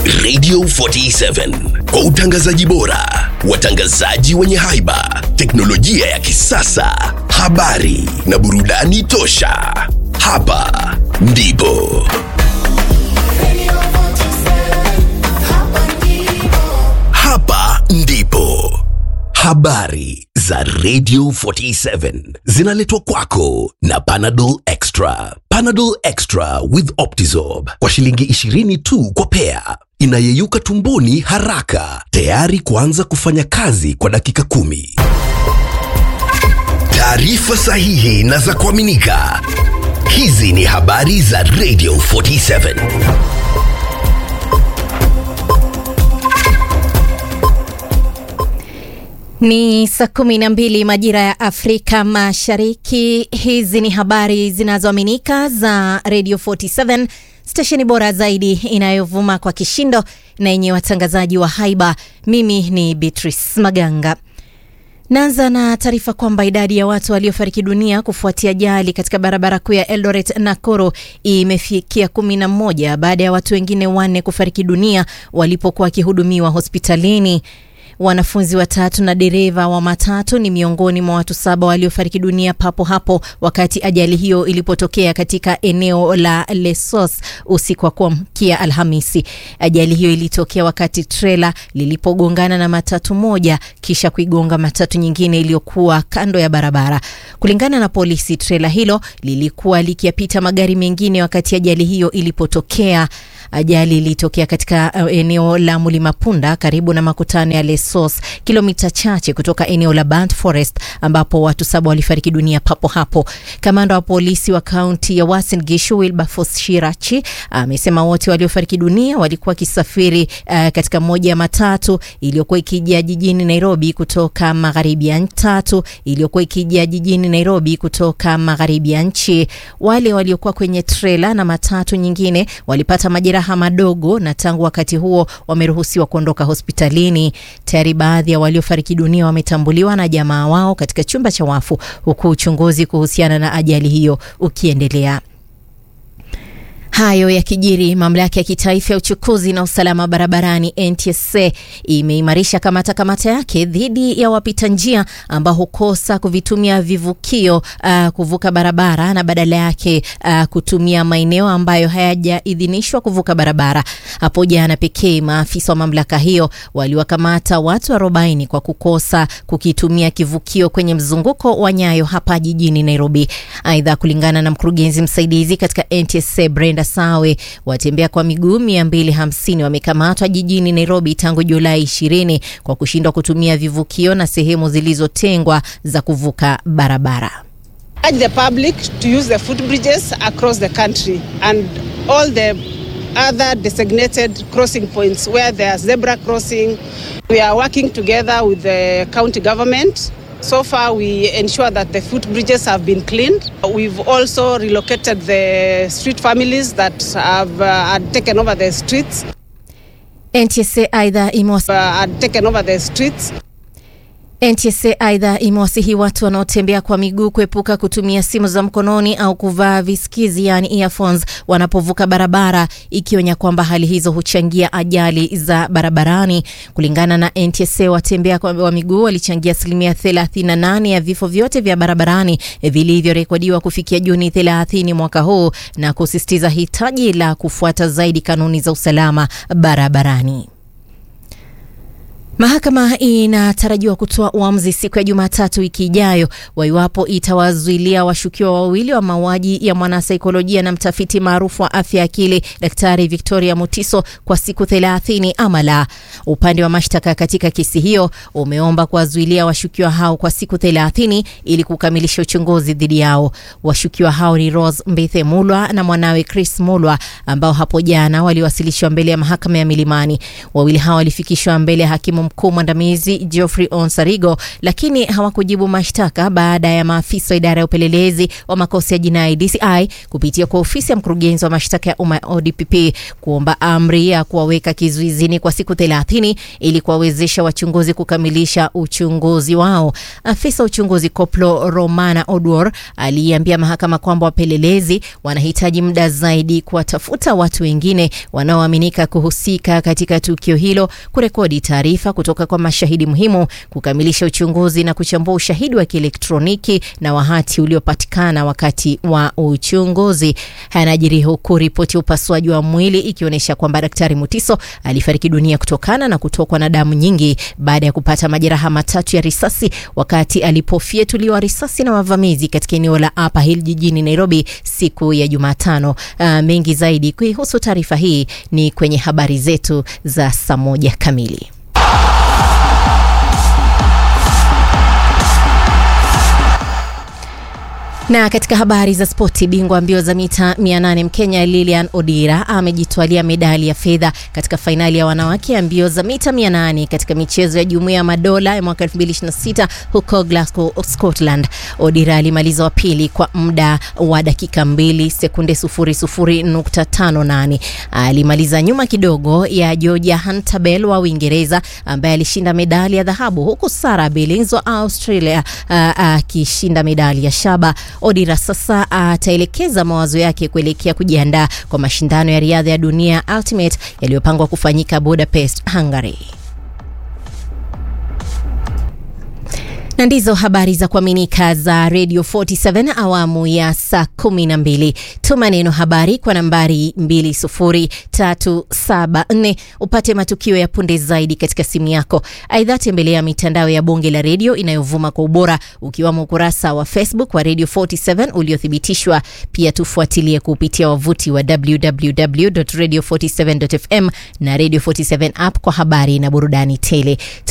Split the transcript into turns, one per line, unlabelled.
Radio 47 kwa utangazaji bora, watangazaji wenye haiba, teknolojia ya kisasa, habari na burudani tosha. Hapa ndipo hapa ndipo habari za Radio 47 zinaletwa kwako na Panadol Extra. Panadol Extra with Optizorb kwa shilingi 20 tu kwa pea, inayeyuka tumboni haraka, tayari kuanza kufanya kazi kwa dakika kumi. Taarifa sahihi na za kuaminika. Hizi ni habari za Radio 47.
Ni saa kumi na mbili majira ya Afrika Mashariki. Hizi ni habari zinazoaminika za Radio 47, stesheni bora zaidi inayovuma kwa kishindo na yenye watangazaji wa haiba. Mimi ni Beatrice Maganga. Naanza na taarifa kwamba idadi ya watu waliofariki dunia kufuatia ajali katika barabara kuu ya Eldoret Nakuru imefikia kumi na moja baada ya watu wengine wanne kufariki dunia walipokuwa wakihudumiwa hospitalini. Wanafunzi watatu na dereva wa matatu ni miongoni mwa watu saba waliofariki dunia papo hapo wakati ajali hiyo ilipotokea katika eneo la Lesos usiku wa kuamkia Alhamisi. Ajali hiyo ilitokea wakati trela lilipogongana na matatu moja kisha kuigonga matatu nyingine iliyokuwa kando ya barabara. Kulingana na polisi, trela hilo lilikuwa likiyapita magari mengine wakati ajali hiyo ilipotokea. Ajali ilitokea katika uh, eneo la Mlima Punda karibu na makutano ya Lesos, kilomita chache kutoka eneo la Burnt Forest ambapo watu saba walifariki dunia papo hapo. Kamanda wa polisi wa kaunti ya Uasin Gishu Wilberforce Shirachi amesema wote waliofariki dunia walikuwa wakisafiri uh, katika moja ya matatu iliyokuwa ikija jijini Nairobi kutoka magharibi ya tatu iliyokuwa ikija jijini Nairobi kutoka magharibi ya nchi. Wale waliokuwa kwenye trela na matatu nyingine walipata majeraha madogo na tangu wakati huo wameruhusiwa kuondoka hospitalini. Tayari baadhi ya waliofariki dunia wametambuliwa na jamaa wao katika chumba cha wafu, huku uchunguzi kuhusiana na ajali hiyo ukiendelea. Hayo yakijiri, mamlaka ya kitaifa ya uchukuzi na usalama barabarani NTSA imeimarisha kamata kamata yake dhidi ya wapita njia ambao hukosa kuvitumia vivukio uh, kuvuka barabara na badala yake uh, kutumia maeneo ambayo hayajaidhinishwa kuvuka barabara. Hapo jana pekee maafisa wa mamlaka hiyo waliwakamata watu 40 kwa kukosa kukitumia kivukio kwenye mzunguko wa Nyayo hapa jijini Nairobi. Aidha, kulingana na mkurugenzi msaidizi katika NTSA Brenda Sawe, watembea kwa miguu 250 wamekamatwa jijini Nairobi tangu Julai 20 kwa kushindwa kutumia vivukio na sehemu zilizotengwa za kuvuka barabara.
urge the public to use the footbridges across the country and all the other designated crossing points where there are zebra crossing. We are working together with the county government. So far, we ensure that the footbridges have been cleaned. We've also relocated the street families that have uh, had taken over the streets.
NTSA aidha imewasi
Uh, had taken over the streets.
NTSA aidha imewasihi watu wanaotembea kwa miguu kuepuka kutumia simu za mkononi au kuvaa visikizi yani earphones wanapovuka barabara, ikionya kwamba hali hizo huchangia ajali za barabarani. Kulingana na NTSA, watembea kwa wa miguu walichangia asilimia 38 ya vifo vyote vya barabarani vilivyorekodiwa kufikia Juni 30 mwaka huu, na kusisitiza hitaji la kufuata zaidi kanuni za usalama barabarani. Mahakama inatarajiwa kutoa uamuzi siku ya Jumatatu wiki ijayo wa iwapo itawazuilia washukiwa wawili wa mauaji ya mwanasaikolojia na mtafiti maarufu wa afya ya akili Daktari Victoria Mutiso kwa siku 30 ama la. Upande wa mashtaka katika kesi hiyo umeomba kuwazuilia washukiwa hao kwa siku 30 ili kukamilisha uchunguzi dhidi yao. Washukiwa hao ni Rose Mbithe Mulwa na mwanawe Chris Mulwa ambao hapo jana waliwasilishwa mbele ya mahakama ya Milimani. Wawili hao walifikishwa mbele ya hakimu mkuu mwandamizi Geoffrey Onsarigo, lakini hawakujibu mashtaka baada ya maafisa wa idara ya upelelezi wa makosa ya jinai DCI kupitia kwa ofisi ya mkurugenzi wa mashtaka ya umma ODPP kuomba amri ya kuwaweka kizuizini kwa siku 30 ili kuwawezesha wachunguzi kukamilisha uchunguzi wao. Afisa uchunguzi Koplo Romana Odwor aliambia mahakama kwamba wapelelezi wanahitaji muda zaidi kuwatafuta watu wengine wanaoaminika kuhusika katika tukio hilo, kurekodi taarifa kutoka kwa mashahidi muhimu, kukamilisha uchunguzi na kuchambua ushahidi wa kielektroniki na wahati uliopatikana wakati wa uchunguzi. Yanajiri huku ripoti ya upasuaji wa mwili ikionyesha kwamba Daktari Mutiso alifariki dunia kutokana na kutokwa na damu nyingi baada ya kupata majeraha matatu ya risasi wakati alipofyetuliwa risasi na wavamizi katika eneo la Upper Hill jijini Nairobi siku ya Jumatano. Uh, mengi zaidi kuihusu taarifa hii ni kwenye habari zetu za saa moja kamili. Na katika habari za spoti, bingwa mbio za mita 800 Mkenya Lilian Odira amejitwalia medali ya fedha katika fainali ya wanawake ya mbio za mita 800 katika michezo ya Jumuiya ya Madola ya mwaka 2026 huko Glasgow, Scotland. Odira alimaliza wa pili kwa muda wa dakika 2 sekunde 00.58. Alimaliza nyuma kidogo ya Georgia Huntabel wa Uingereza ambaye alishinda medali ya dhahabu huku Sarah Billings wa Australia akishinda uh, uh, medali ya shaba. Odira sasa ataelekeza uh, mawazo yake kuelekea kujiandaa kwa mashindano ya riadha ya dunia Ultimate yaliyopangwa kufanyika Budapest, Hungary. na ndizo habari za kuaminika za Radio 47 awamu ya saa 12. Tuma neno habari kwa nambari 20374 upate matukio ya punde zaidi katika simu yako. Aidha, tembelea mitandao ya bonge la redio inayovuma kwa ubora ukiwamo ukurasa wa Facebook wa Radio 47 uliothibitishwa. Pia tufuatilie kupitia wavuti wa www.radio47.fm na Radio 47 app kwa habari na burudani tele.